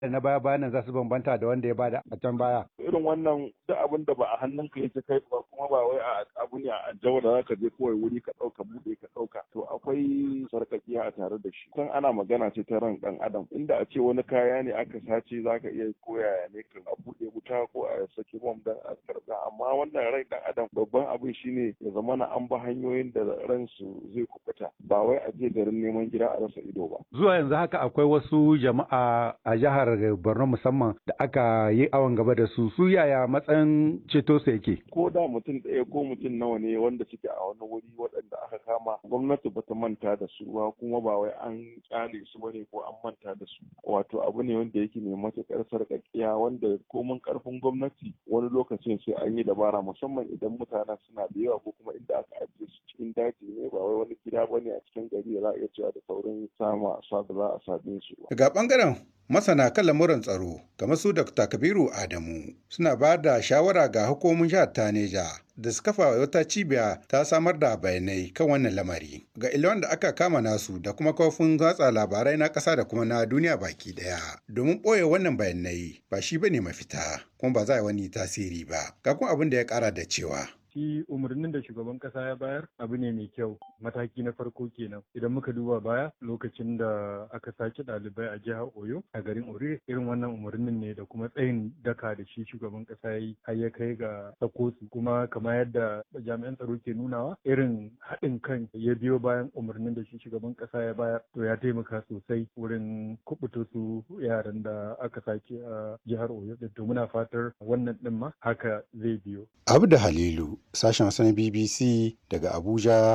na baya bayan za su bambanta da wanda ya bada a can baya. Irin wannan duk abin da ba a hannunka yake kai ba kuma ba wai a abu ne a jawo da zaka je kawai wuri ka ɗauka buɗe ka ɗauka to akwai sarƙaƙiya a tare da shi. Kan ana magana ce ta ran ɗan adam inda a ce wani kaya ne aka sace zaka iya koya ne kan a buɗe wuta ko a saki bom dan a karɓa amma wannan rai ɗan adam babban abin shine ya zama na an ba hanyoyin da ransu zai kubuta ba wai a je garin neman gida a rasa ido ba. Zuwa yanzu haka akwai wasu jama'a a jihar Borno musamman da aka yi awon gaba da su su yaya matsayin ceto su yake. Ko da mutum ɗaya ko mutum nawa ne wanda suke a wani wuri waɗanda aka kama gwamnati bata manta da su ba kuma ba wai an kyale su bane ko an manta da su. Wato abu ne wanda yake mai matuƙar sarƙaƙiya wanda komin ƙarfin gwamnati wani lokacin sai an yi dabara musamman idan mutanen suna da yawa ko kuma inda aka ajiye su cikin daji ne ba wai wani gida bane a cikin gari da za a iya cewa da saurin sama sa da za a same su. Daga bangaren masana kan lamuran tsaro kamar su Dr. Kabiru Adamu suna ba da shawara ga hukumomin jihar Taneja da su kafa wata cibiya ta samar da bayanai kan wannan lamari ga ilon da aka kama nasu da kuma kofin watsa labarai na ƙasa da kuma na duniya baki ɗaya domin ɓoye wannan bayanai ba shi bane mafita kuma ba za a yi wani tasiri ba ga kuma abin da ya ƙara da cewa shi umarnin da shugaban kasa ya bayar abu ne mai kyau mataki na farko kenan idan muka duba baya lokacin da aka sace ɗalibai a jihar oyo a garin ore irin wannan umarnin ne da kuma tsayin daka da shi shugaban kasa ya yi har ya kai ga sako su kuma kamar yadda jami'an tsaro ke nunawa irin haɗin kan ya biyo bayan umarnin da shi shugaban kasa ya bayar to ya taimaka sosai wurin kubuto su yaran da aka sace a jihar oyo to muna fatar wannan ɗin ma haka zai biyo abu da halilu sashen Hausa na BBC daga Abuja,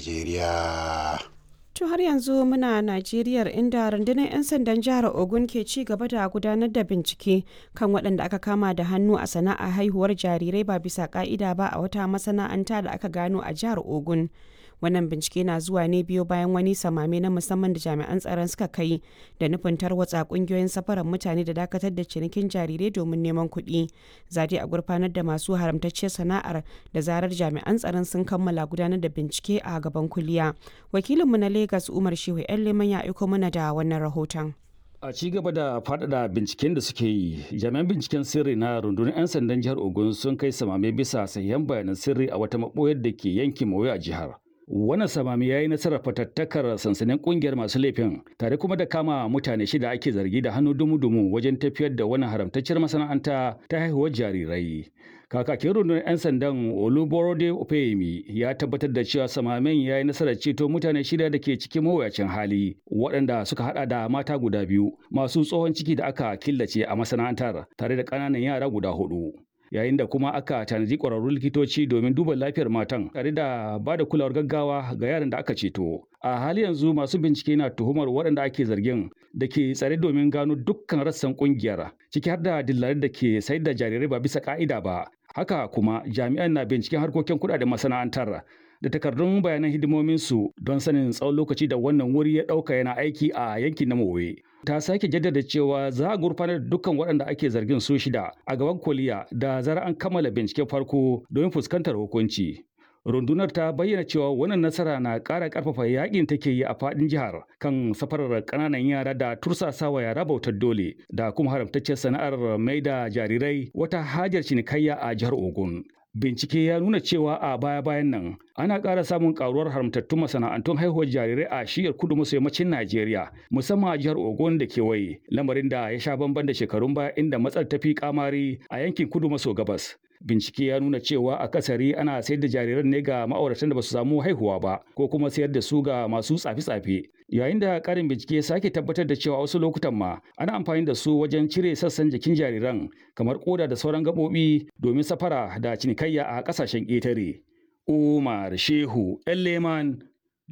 Najeriya. To har yanzu muna Najeriya inda rundunar 'yan sandan jihar Ogun ke ci gaba da gudanar da bincike kan waɗanda aka kama da hannu a sana'a haihuwar jarirai ba bisa ka'ida ba a wata masana'anta da aka gano a jihar Ogun. Wannan bincike na zuwa ne biyo bayan wani samame na musamman da jami'an tsaron suka kai da nufin tarwatsa kungiyoyin safarar mutane da dakatar da cinikin jarirai domin neman kuɗi. Zade a gurfanar da masu haramtacciyar sana'ar da zarar jami'an tsaron sun kammala gudanar da bincike a gaban kuliya. Wakilinmu na Legas Umar Shehu 'yan Leman ya aiko mana da wannan rahoton. A ci gaba da faɗaɗa binciken da suke yi, jami'an binciken sirri na rundunar 'yan sandan jihar Ogun sun kai samame bisa sahihan bayanan sirri a wata maɓoyar da ke yankin Mawuya a jihar. Wannan samami ya yi nasarar fatattakar sansanin kungiyar masu laifin tare kuma da kama mutane shida ake zargi da hannu dumu-dumu wajen tafiyar da wannan haramtacciyar masana'anta ta haihuwar jarirai. Kakakin rundunar 'yan sandan Oluborode Opeyemi ya tabbatar da cewa samamen ya yi nasarar ceto mutane shida da ke cikin mawuyacin hali waɗanda suka hada da mata guda biyu masu tsohon ciki da aka killace a masana'antar tare da ƙananan yara guda hudu. yayin da kuma aka tanadi ƙwararrun likitoci domin duba lafiyar matan tare da ba da kulawar gaggawa ga yaran da aka ceto. A hali yanzu masu bincike na tuhumar waɗanda ake zargin da ke tsare domin gano dukkan rassan ƙungiyar ciki har da dillarin da ke sayar da jarirai ba bisa ƙa'ida ba. Haka kuma jami'an na binciken harkokin kuɗaɗen masana'antar da takardun bayanan hidimominsu don sanin tsawon lokaci da wannan wuri ya ɗauka yana aiki a yankin na Mowe. Ta sake jaddada cewa za a gurfanar da dukkan waɗanda ake zargin su shida a gaban koliya da zarar an kammala binciken farko domin fuskantar hukunci. Rundunar ta bayyana cewa wannan nasara na ƙara ƙarfafa yakin take yi a faɗin jihar kan safarar ƙananan yara da tursasawa yara bautar dole da kuma haramtaccen sana'ar mai da jarirai wata hajar cinikayya a jihar Ogun. Bincike ya nuna cewa a baya-bayan nan ana ƙara samun ƙaruwar haramtattun masana'antun haihuwar jarirai a shiyar kudu maso yammacin Najeriya musamman a jihar Ogun da kewaye lamarin da ya sha bamban da shekarun baya inda matsar ta fi kamari a yankin kudu maso gabas. Bincike ya nuna cewa a kasari ana sayar da jariran ne ga ma'auratan da ba su samu haihuwa ba ko kuma sayar da su ga masu tsafe-tsafe. Yayin da ƙarin bincike sake tabbatar da cewa wasu lokutan ma ana amfani da su wajen cire sassan jikin jariran kamar koda da sauran gaɓoɓi domin safara da cinikayya a ƙasashen ƙetare. Umar Shehu Leman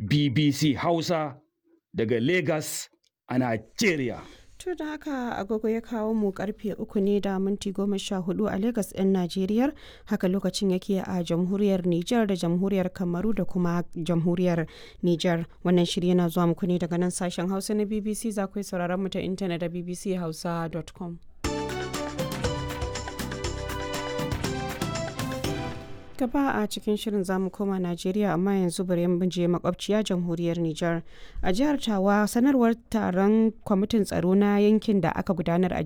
BBC Hausa daga Lagos a Najeriya. To da haka agogo ya kawo mu karfe uku ne da minti goma sha hudu a Legas ɗin Najeriya haka lokacin yake a jamhuriyar Nijar da jamhuriyar Kamaru da kuma jamhuriyar Nijar. Wannan shirya yana zuwa muku ne daga nan sashen Hausa na BBC za ku sauraron mu ta intanet da bbchausa.com. gaba a cikin shirin zamu koma Najeriya amma yanzu bari mu je makwabciya jamhuriyar Nijar. A jihar Tawa sanarwar taron kwamitin tsaro na yankin da aka gudanar a